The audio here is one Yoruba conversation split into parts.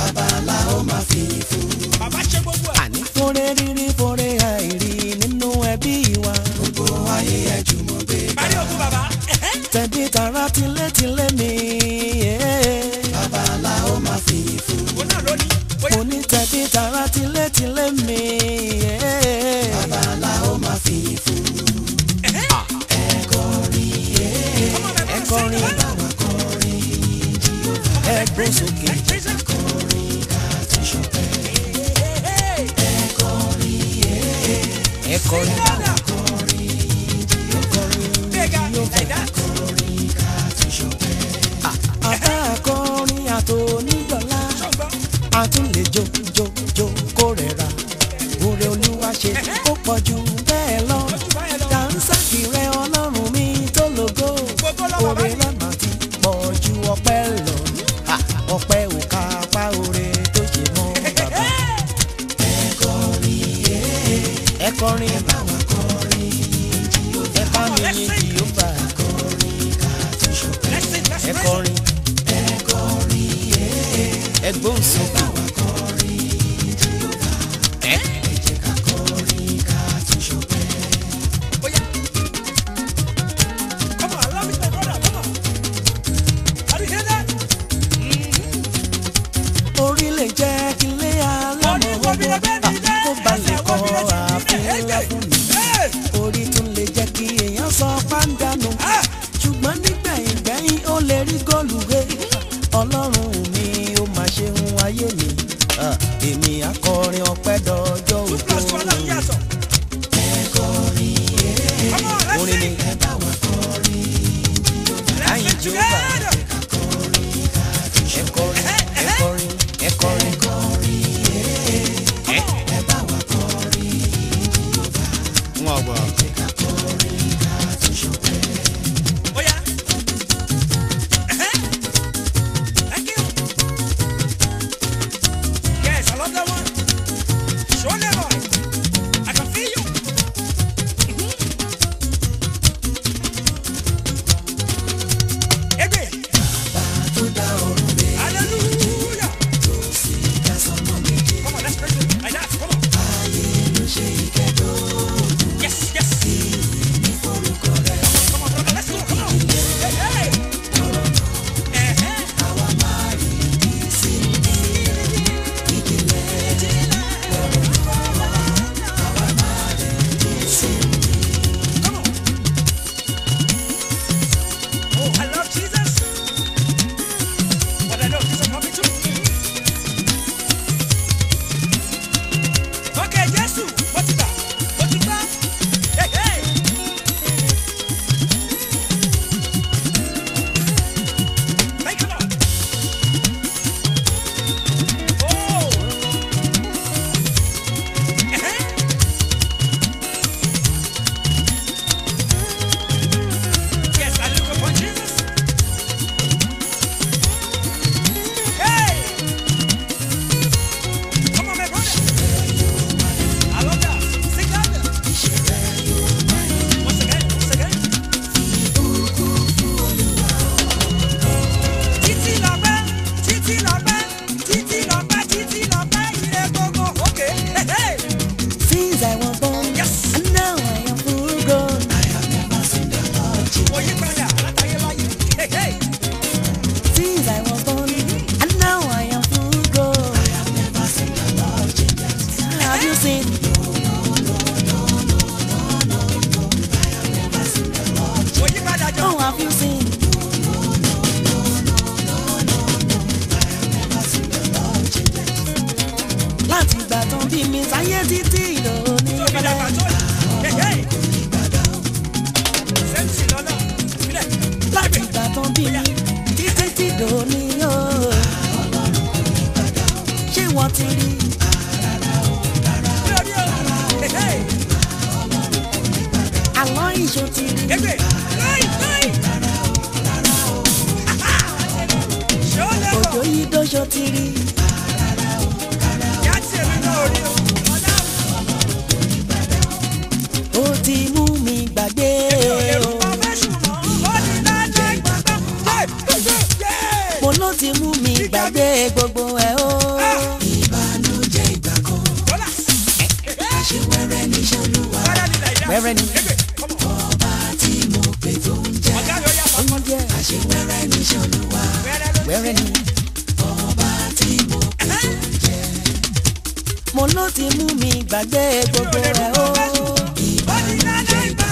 bàbá la ó máa fi fún. bàbá ṣe gbogbo ẹ̀. àní fúnre rírí fúnre àìrí nínú ẹbí wa gbogbo ayé ẹ jùmọ̀ gbé ga. parí òkú bàbá. ẹ̀hẹ́. tẹ̀bí tara tilétilé mi bàbá la ó máa fi fún. òun náà ló ní. bóyá mo ní tẹ̀bí tara tilétilé mi bàbá la ó máa fi fún. ọmọ mi ẹ máa kọrin sẹ́yìn. báwa kọrin ẹ gbó sókè ẹ kọrin báwa àbá akọrin àtònídọ́lá àtúnlẹ̀ jó jó jó kó rẹ̀ ra oore olúwa ṣe ó pọ̀ jù bẹ́ẹ̀ lọ dànsákì rẹ ọlọ́run mi tó lógo oore lọ́nà ti pọ̀ ju ọpẹ́ lọ Ha, ọpẹ́ ò ká apá oore tó ṣe mọ́ bàbá ẹ kọrin báwa kọrin ẹ bá mi yin jìhóbà ẹ kọrin ẹ gbóhùn sókè ẹ. orí lè jẹ́ kí lé alámọ̀ ọgbọ́n kó balẹ̀ kọ́ ààfin ńlá fún mi. orí tún lè jẹ́ kí èèyàn sọ pàǹdánù ṣùgbọ́n nígbẹ̀yìn gbẹ̀yìn ó lè rí góòlù rẹ ọlọ́run mi ó máa ṣe ń ayé mi Ah, èmi akọrin ọpẹ́ dọjọ́ òkú orin ni láyìn jehova ẹ kọrin ẹ kọrin ẹ kọrin ẹ wọn gbọ́. Yes, I love that one. Show them boy. I can feel you. Ebe. Hallelujah. Come on, let's praise him. Like that. Come on. Yes, yes. Come on, brother. Let's go. Come on. Hey, hey. Eh-heh. Come on. Oh, I love Jesus. But I know Jesus love me too. Okay, Jesus. What's it got? What's it got? Hey, hey. Thank you, Lord. Oh. Uh-huh. Yes, I look upon Jesus. Hey! Come on, my brother. I love that. Sing that. Once again, once again. Títí lọ́pẹ́, títí lọ́pẹ́, títí lọ́pẹ́, títí lọ́pẹ́, ire gbogbo. Okay. Hey, hey. Since I was born, Yes. and now I am full grown. Oyípadà látayébáyé. Hey, hey. Since I was born, and now I am full grown. Have you seen? Oyípadà jọ. Oh, have you seen? Láti ìgbà tán bí mi sáyé títí ìlòní Tó fi dàgbà tó yìí. Hey, hey. Sẹ́ńtì lọ́nà. Ìbílẹ̀. láti ìgbà tán bí mi títí tí ìlòní yóò. Ṣé wọ́n ti rí? Bí orí o. Hey, hey. Àlọ́ ìṣó ti rí? Egbe. Láì, láì. Ṣé ó lè Òjò bọ̀? yìí dóṣó ti rí? Yá tí èmi náà rí o. Ọ̀dà. Ó ti mú mi gbàgbé o. Mo ló ti mú mi gbàgbé gbogbo ẹ̀ o. wẹ́rẹ́ ni Ebe, come on. ọba tí mo pè tó ń jẹ́ Ọ̀gá yóò yá ó ń sọ́kọ́. jẹ́ àṣewẹ́rẹ́ níṣẹ́ olúwa Wẹ́rẹ́ ló wẹ́rẹ́ ni ọba tí mo pè tó ń jẹ́ mo ló ti mú mi gbàgbé gbogbo rẹ̀ ó ìbànújẹ́ ìgbà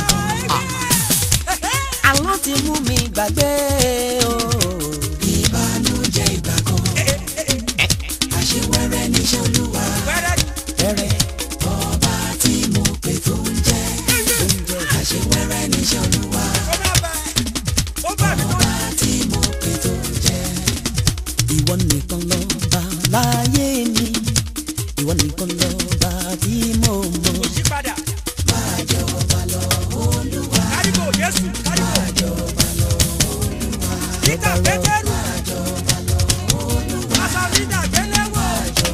àlọ́ ti mú mi gbàgbé ó ìbànújẹ́ ìgbà kan àṣewẹ́rẹ́ níṣẹ́ olúwa Wẹ́rẹ́ wẹ́rẹ́ ọba tí mo pè tó ń jẹ́ àṣewẹ́rẹ́ níṣẹ́ olúwa ó máa bá ẹ. Ó bá mi tó. ọba tí mo pè tó ń jẹ́ ìwọ nìkan lọ bá láyé mi ìwọ nìkan lọ bá tí mo mọ̀ Kò yí padà. máa jọba lọ olúwa Kárígò Jésù, kárígò. jọba lọ olúwa Peter Pétérù. jọba lọ olúwa Asalina Gbéléwò.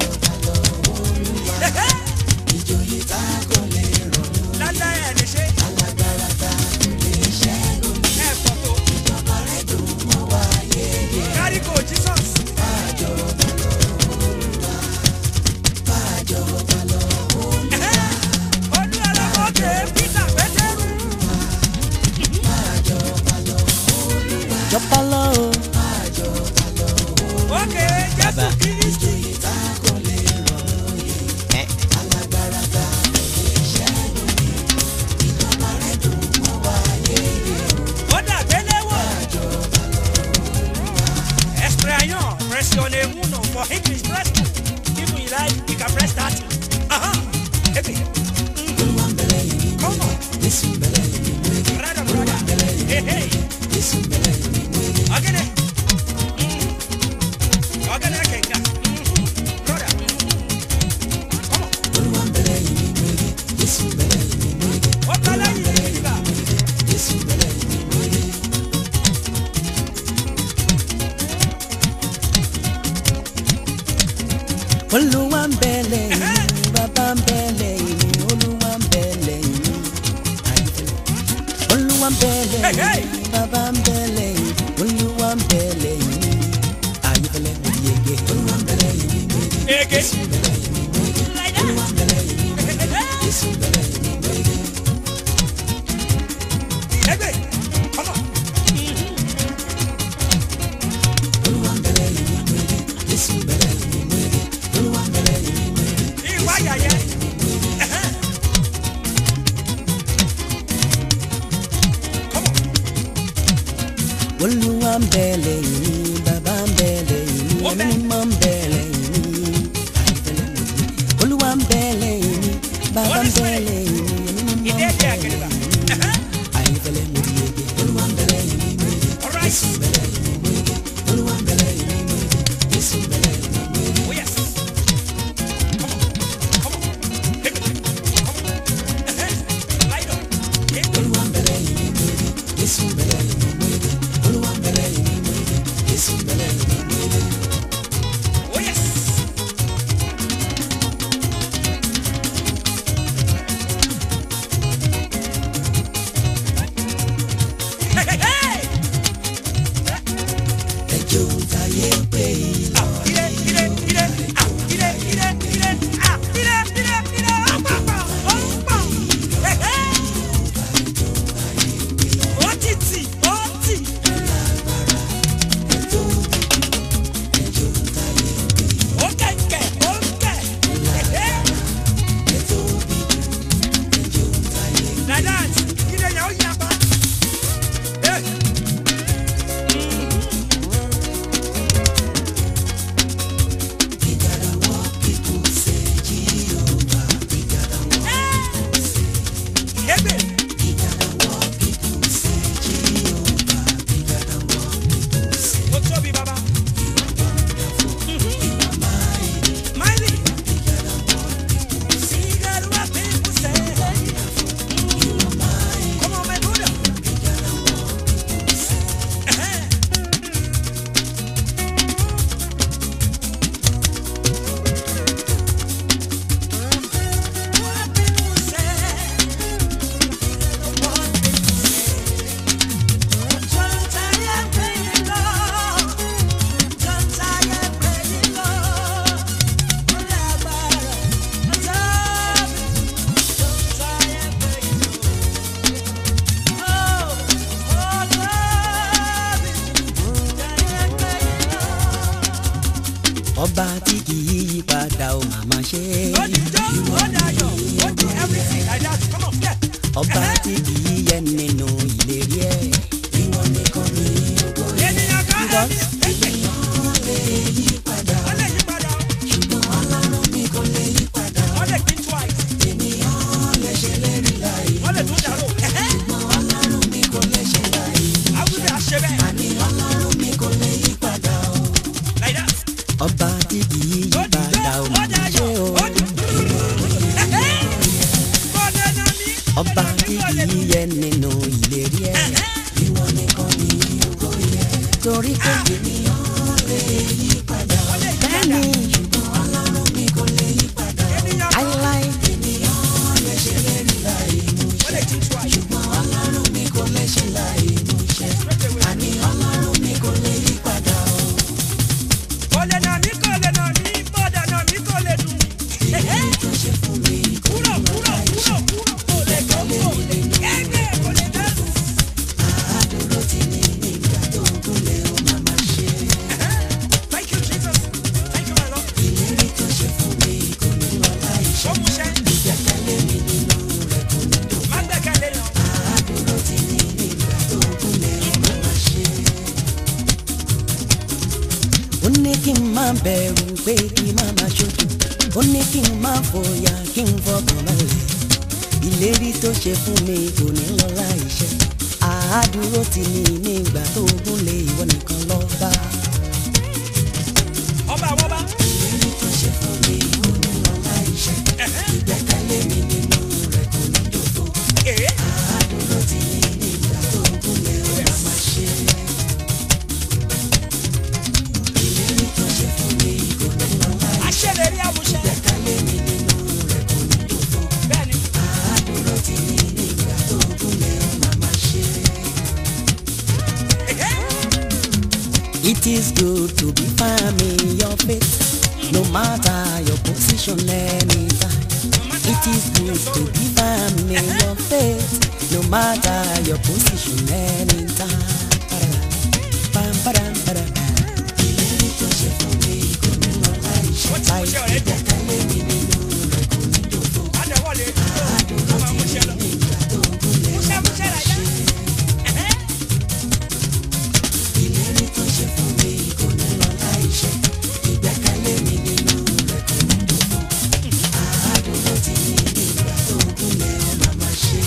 Ẹ̀hẹ́. ìjòyè tá kò lè rọ̀ Lálẹ́ ẹ̀ ní ṣe. alágbára tá kò lè ṣẹ́gun Ẹ pọ̀ tó. ìjọba rẹ̀ dùn mọ́ wa yéye Kárígò Jesus. máa jọba lọ olúwa máa jọba lọ olúwa Ẹ̀hẹ́. Olú ọlọ́mọdé Peter Pétérù. máa jọba lọ olúwa jọba lọ o máa jọba lọ Ókè Jésù Kírísítì. ìjòyè tá kò lè rọ̀ lóye alágbára tá kò lè ṣẹ́gun ìjọba rẹ̀ dùn mọ́ wa yéye Ó dà Gbéléwò. Extrayon, pressione uno for English press two. If you like, you can press that. Aha. Ebi. olúwa ń bẹ̀rẹ̀ yìí Come on. jésù ń bẹ̀rẹ̀ yìí wége Brother, brother. Hey, hey. jésù ń bẹ̀rẹ̀ yìí wége. Ogene. Ogene Kenga. Brother. Come on. Olúwa ń bẹ̀rẹ̀ yìí ní wége, Jésù ń bẹ̀rẹ̀ yìí ní wége, Ó tọ́lá yìí nígbà. Jésù ń bẹ̀rẹ̀ yìí ní wége. olúwa ń bẹ lẹ́yìn mi bàbá ń bẹ lẹ́yìn mi olúwa ń bẹ lẹ́yìn mi àyífẹ́lẹ́ olúwa ń bẹ lẹ́yìn mi bàbá ń bẹ lẹ́yìn mi olúwa ń bẹ lẹ́yìn mi àyífẹ́lẹ́ mo di yege Olúwa ń bẹ̀rẹ̀ yìí ní wége, Ege. Jésù ń bẹ̀rẹ̀ yìí ní wége, Like that. Olúwa ń bẹ̀rẹ̀ yìí ní wége, Jésù ń bẹ̀rẹ̀ yìí ní wége. Egbe. Come on. Olúwa ń bẹ̀rẹ̀ yìí ní wége, Jésù ń bẹ̀rẹ̀ yìí ní wége, Olúwa ń bẹ̀rẹ̀ yìí ní wége, Ìwà yàyẹ. Ẹ̀hẹ́. Come on. olúwa ń bẹ lẹ́yìn mi bàbá ń bẹ lẹ́yìn mi Ó ẹ̀mí bẹ. mímọ́ ń bẹ lẹ́yìn mi àyífẹ́lẹ́ mo di yege olúwa ń bẹ lẹ́yìn mi bàbá ń Holy bẹ Spirit. lẹ́yìn mi ẹ̀mí mímọ́ ń Ìdí bẹ ẹ̀dí lẹ́yìn àkèrèbà. mi Ẹ̀hẹ́. àyífẹ́lẹ́ mo di yege Olúwa ń bẹ̀rẹ̀ yìí ní wége, All right. Jésù ń bẹ̀rẹ̀ yìí ní wége, Olúwa ń bẹ̀rẹ̀ yìí ní wége, Jésù ń bẹ̀rẹ̀ yìí ní wége. Oh yes. Come on. Come on. Egbe. Come on. Ẹ̀hẹ́. Light on. Egbe. Olúwa ń bẹ̀rẹ̀ yìí ní wége, Jésù ń bẹ̀rẹ̀ yìí ní wége, Olúwa ń bẹ̀rẹ̀ yìí ní wége, Jésù ń bẹ̀rẹ̀ yìí ní wége. padà ó màmá ṣe ó di jó ó dayọ̀ ó di everything like that come on yeah. ọba tí kì í yẹ nínú ìlérí ẹ̀ ìwọ nìkan ni ògo yẹ. ènìyàn kan Because ènìyàn lè yí padà ó lè yí padà ṣùgbọ́n ọlọ́run mi kò lè yí padà ó lè think twice ènìyàn lè ṣe lérí láì ó lè tún dàrú ṣùgbọ́n ọlọ́run mi kò lè ṣe láì àwùjọ àṣẹ bẹ́ẹ̀ àní ọlọ́run mi kò lè yí padà o. like that. ọba tí kì í yí padà ó màmá ṣe o. ọba tí kì í yẹ nínú ìlérí ẹ̀ ìwọ nìkan ni ògo yẹ. torí pé ènìyàn lè yí padà bẹ́ẹ̀ni ṣùgbọ́n ọlọ́run mi kò lè yí padà láíláí ènìyàn lè ṣe lérí láì múṣẹ ṣùgbọ́n ọlọ́run mi kò lè ṣe láì múṣẹ àní ọlọ́run mi kò lè yí padà o. èyí tó ṣe fún mi kò ní lọ́la ìṣe àádúró tí ní nígbà tó gúnlẹ̀ ó máa máa ṣe. ìlérí tó ṣe fún mi kò ní lọ́la ìṣe ìgbẹ́kẹ̀lé mi nínú rẹ̀ kò ní dòfo. àádúró tí ní nígbà tó gúnlẹ̀ ó máa máa ṣe. ó ní kí n má bẹ̀rù pé kí n má máa ṣojú ó ní kí n má fòyà kí n fọkàn balẹ̀ ìlérí tó ṣe fún mi kò ní lọ láìṣẹ àádúró tì ní nígbà tó gúnlẹ̀ ìwọ nìkan lọ bá. Ọba àwọn ọba. ìlérí tó ṣe fún mi kò ní lọ láìṣẹ ìgbẹ́kẹ̀lé mi nínú rẹ̀ kò ní dòfo Ee. àádúró tì ní nígbà tó gúnlẹ̀ ó máa máa ṣe. ìlérí tó ṣe fún mi kò ní lọ láìṣẹ Aṣèlérí àmúṣẹ. ìgbẹ́kẹ̀lé mi nínú rẹ̀ kò ní dòfo. Bẹ́ẹ̀ni. àádúró tì ní nígbà tó gúnlẹ̀ ó máa máa ṣe. It is good to be firm in your faith, no matter your position anytime. It is good to be firm in your faith, no matter your position anytime. Pam, padam, padam. Ìlérí tó ṣe fún mi kò ní lọ láìṣẹ. Wọ́n ti mú iṣẹ́ ọ̀rẹ́ dùn. Ìgbẹ́kẹ̀lé mi nínú rẹ̀ kò ní dòfo. Adẹ̀wọ̀lé dúró. Àádúró Ọmọ tí àmúṣẹ lọ. nígbà tó gúnlẹ̀ ó Múṣẹ́ máa múṣẹ́ máa rẹ̀ yá. ṣe. ìlérí tó ṣe fún mi kò ní lọ láìṣẹ ìgbẹ́kẹ̀lé mi nínú rẹ̀ kò ní dòfo àádúró tí ní nígbà tó gúnlẹ̀ ó máa máa ṣe.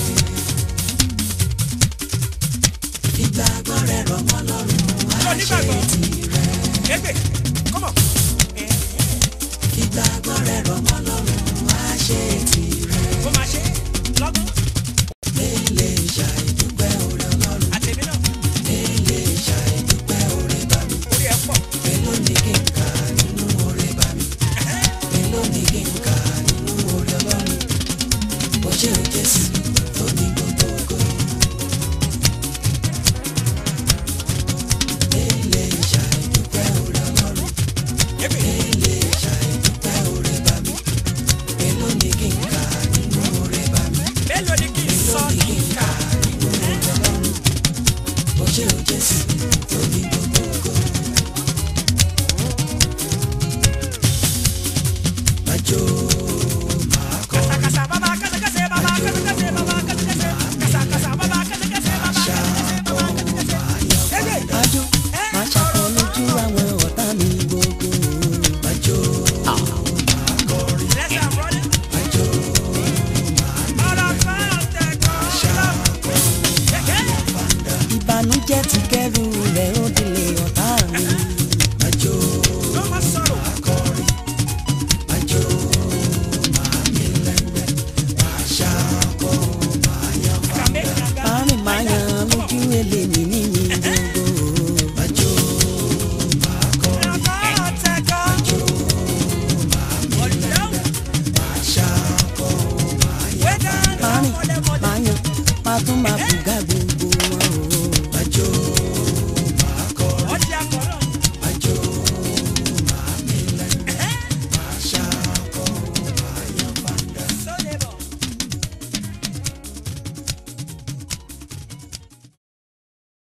ìgbàgbọ́ rẹ̀ rọ̀ mọ́ lọ́rùn Lọ á ṣe nígbàgbọ́. tirẹ̀. Kégbè. Come on. ìgbàgbọ́ rẹ̀ rọ̀ mọ́ lọ́rùn á ṣe tirẹ̀. Ó máa ṣe. Lọ́gán. lè ṣàìdúpẹ́ oore ọlọ́run Àtẹ̀mí náà. lè ṣàìdúpẹ́ oore bá mi. Orí ẹ̀ pọ̀. Èló ni kí n kà nínú oore bá mi? Èló ni kí n kà nínú oore Ọlọ́run? Ó ṣé o Jésù tó ní gbogbo ògo. Èlé ṣàìdúpẹ́ oore Ọlọ́run. Kégbè. Èlé ṣàìdúpẹ́ oore bá mi. Èló ni kí n kà nínú oore bá mi? Mélòó ni kí n sọ Èló ni kí kí n n kà? kà nínú oore Ọlọ́run? Ó ṣé o Jésù tó ní gbogbo ògo. Májò máa kọ́. Kàsàkàsà bàbá kàsàkàsà bàbá kàsàkàsà bàbá kàsàkàsà. Kàsàkàsà bàbá kàsàkàsà bàbá kàsàkàsà bàbá kàsàkàsà. Kégbè. Májò máa ṣàkọ lójú àwọn ọ̀tá mi gbogbo. Májò máa kọrin. Let's have brother. Májò Ọ̀rọ̀ kan tẹ̀kọ́ lọ. Kéké. ìbànújẹ́ ti kẹ́rù rẹ̀ ó délé ọ̀tá mi. Májò Ló máa sọ̀rọ̀. kọrin. Májò máa mi lẹ́gbẹ́. Máa ṣàkọ máa yan Kàmé kàga. Márùn máa yan lójú eléyìí níyìn gbogbo. Májò máa kọrin. Ọ̀rọ̀ kan tẹ̀kọ́. Ọ̀dọ́. Máa ṣàkọ máa yan. Wẹ́dà náà Márùn mọ̀lẹ́mọ̀lẹ́. máa yan máa tún máa